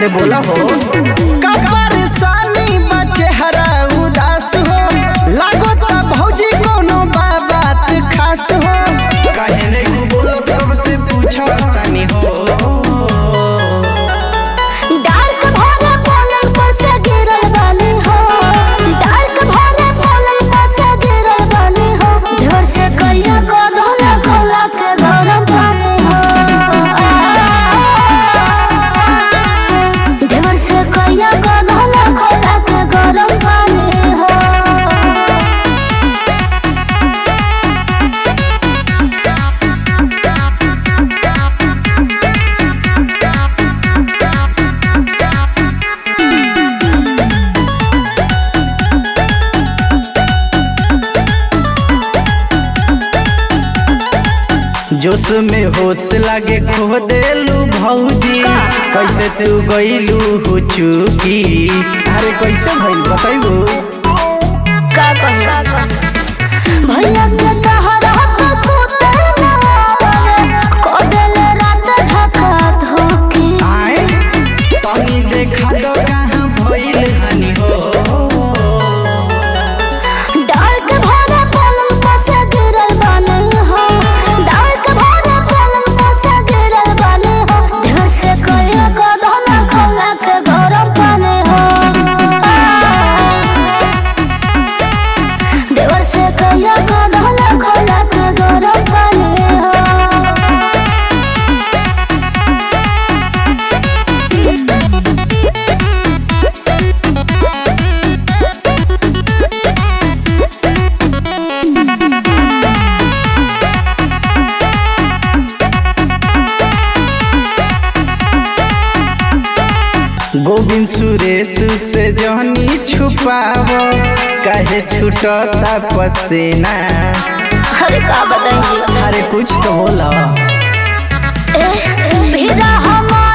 अरे बोला हो का परेशानी बा चेहरा उदास हो लागो ता भौजी कोनो बा बात खास हो काहे नहीं बोलत कब से पूछा तानी हो डार्क भरे पलंग पर से गिरल बानी हो डार्क भरे पलंग पर से गिरल बानी हो ढेर से कहिया को धोला खोला के गरम पानी हो ढेर से कहिया को धोला खोला के गरम पानी हो जोश में होश लागे खो देलू भौजी कैसे तू गईलू हो चुकी अरे कैसे भइल बताइबू का कहिया भैया के तहरा तो सुते ना आवे को देल रात धक्का धोके आए तनी देखा दो कहाँ भइल हनी हो डार्क भरे पलंग पर से गिरल बानी हो डार्क भरे पलंग पर से गिरल बानी हो ढेर से कहिया को धोला खोला के गरम पानी हो देवर से कहिया को धोला खोला के गरम पानी हो गोविंद सुरेश से जहनी छुपाव काहे छूटता पसीना अरे का बताइए अरे कुछ तो बोला भीड़ा हम